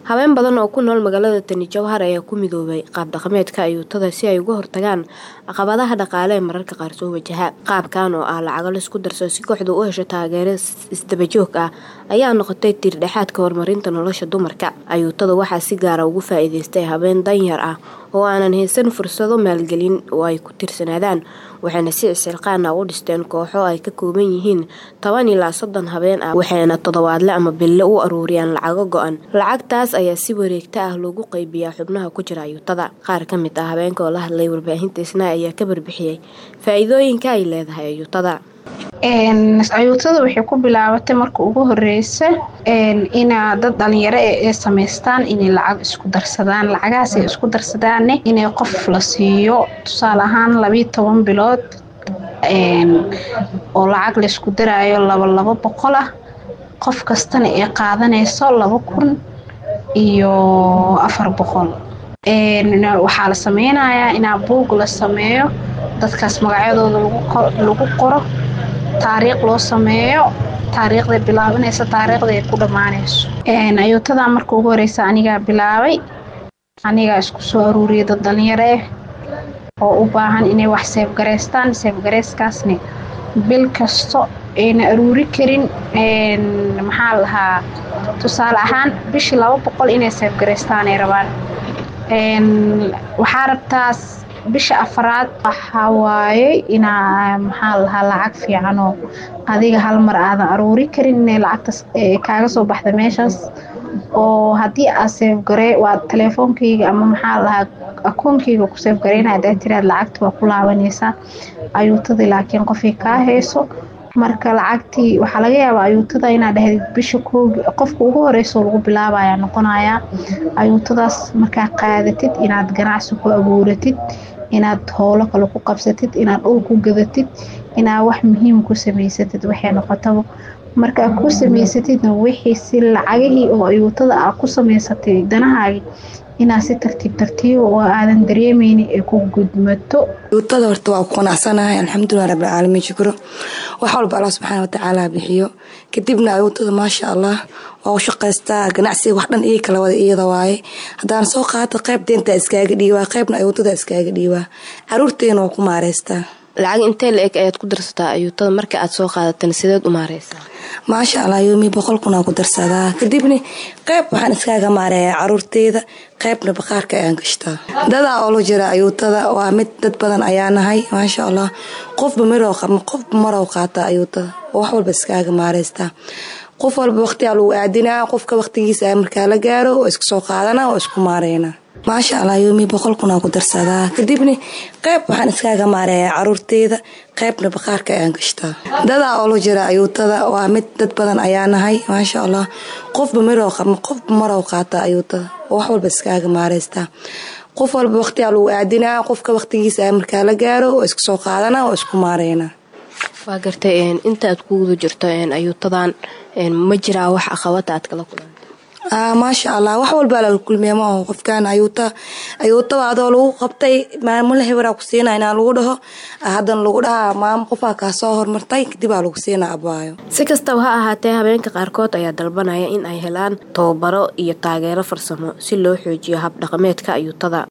habeen badan oo ku nool magaalada tani jowhar ayaa ku midoobay qaab dhaqameedka ayuutada si ay uga hortagaan caqabadaha dhaqaale ee mararka qaar soo wajaha qaabkan oo ah lacago laisku darso si kooxdu u hesho taageero isdabajoog ah ayaa noqotay tiirdhexaadka horumarinta nolosha dumarka ayuutada waxaa si gaara ugu faa-iideystay habeen danyar ah oo aanan haysan fursado maalgelin oo ay ku tirsanaadaan waxayna si isilqaana u dhisteen kooxo ay ka kooban yihiin toban ilaa soddon habeen ah waxayna toddobaadle ama bille u aruuriyaan lacago go-an lacagtaas ayaa si wareegta ah loogu qeybiyaa xubnaha ku jira ayuutada qaar ka mid ah habeenka oo la hadlay warbaahinta isnaa ayaa ka barbixiyey faa-iidooyinka ay leedahay ayuutada ayuutada waxay ku bilaabatay marka ugu horeysa inaa dad dhalinyaro ee samaystaan inay lacag isku darsadaan lacagahaas ay isku darsadaanne inay qof la siiyo tusaale ahaan labiiyo toban bilood oo lacag laysku daraayo laba labo boqol ah qof kastana ay qaadanayso laba kun iyo afar boqol waxaa la sameynayaa inaa buug la sameeyo dadkaas magacyadooda lagu qoro taariikh loo sameeyo taariikhday bilaabanaysa taariikhda ay ku dhammaanayso ayuutadaa marka ugu horeysa anigaa bilaabay anigaa isku soo aruuriyay dad dhalinyaro ah oo u baahan inay wax seefgareystaan seefgareyskaasna bil kasto ayna aruuri karin maxaa lahaa tusaale ahaan bishii laba boqol inay seefgareystaan ay rabaan waxaa rabtaas bisha afaraad waxaa waaye inaa maxaa lahaa lacag fiican oo adiga hal mar aadan aruuri karin inay lacagtaas kaaga soo baxda meeshaas oo haddii aad seefgare waa telefoonkeyga ama maxaa lahaa akoonkeyga ku seefgareyna hadaa tiraad lacagta waa ku laabanaysaa ayuutadii laakiin qofay kaa hayso marka lacagtii waxaa laga yaabaa ayuutada inaad dhahdid bisha koogi qofka ugu horeyso lagu bilaabayaa noqonayaa ayuutadaas markaa qaadatid inaad ganacsi ku abuuratid inaad howlo kale ku qabsatid inaad dhul ku gadatid inaad wax muhiim ku samaysatid waxay noqotaba markaa ku samaysatidna wixii si lacagihii oo ayuutada aa ku samaysatay danahaagi inaad si tartiib tartiib oo aadan dareemeynin ay ku gudmato ayuutada horta waa ku qanacsanahay alxamdulilah rabbilcaalamiin shukro wax walba allah subxaana watacaala bixiyo kadibna ayuutada maasha allah waa u shaqaystaa ganacsiga wax dhan ii kala wada iyada waaye haddaan soo qaato qayb deenta iskaaga dhiibaa qaybna ayuutada iskaaga dhiibaa caruurteena waa ku maareystaa lacag intee la eg ayaad ku darsataa ayuutada marka aad soo qaadatan sideed u maareysaa maasha allah yoomi boqol kunaa ku darsadaa kadibna qayb waxaan iskaaga maareeyaa caruurteyda qaybna baqaarka ayaan gashtaa dadaa oo la jira ayuutada waa mid dad badan ayaa nahay maasha allah qofba mirow qofba marow qaataa ayuutada oo wax walba iskaaga maareystaa qof walba waqtigaa lagu aadinaa qofka waqtigiisa markaa la gaaro oo iska soo qaadana oo isku maareynaa maasha allah yoomi boqol kunaa ku darsadaa kadibna qayb waxaan iskaaga maareeyaa caruurteyda qaybna baqaarka ayaan gashtaa dadaa oo la jira ayuutada waa mid dad badan ayaa nahay maasha allah qofba mirow qofba marow qaataa ayuutada oo wax walba iskaaga maareystaa qof walba waqtigaa lagu aadinaa qofka waqtigiisa markaa la gaaro oo iska soo qaadana oo isku maareynaa waa gartay intaaad ku guda jirto ayuutadan ma jiraa wax aqabada aad kala kulanta maasha allah wax walbaa lala kulmiya ma aho qofkan ayuuta ayuutaba adoo lagu qabtay maamula heberaa ku siina inaa lagu dhaho haddana lagu dhahaa maamo qofaa kaa soo hormartay kadibaa lagu siina abaayo si kastaba ha ahaatee habeenka qaarkood ayaa dalbanaya in ay helaan tababaro iyo taageero farsamo si loo xoojiyo habdhaqameedka ayuutada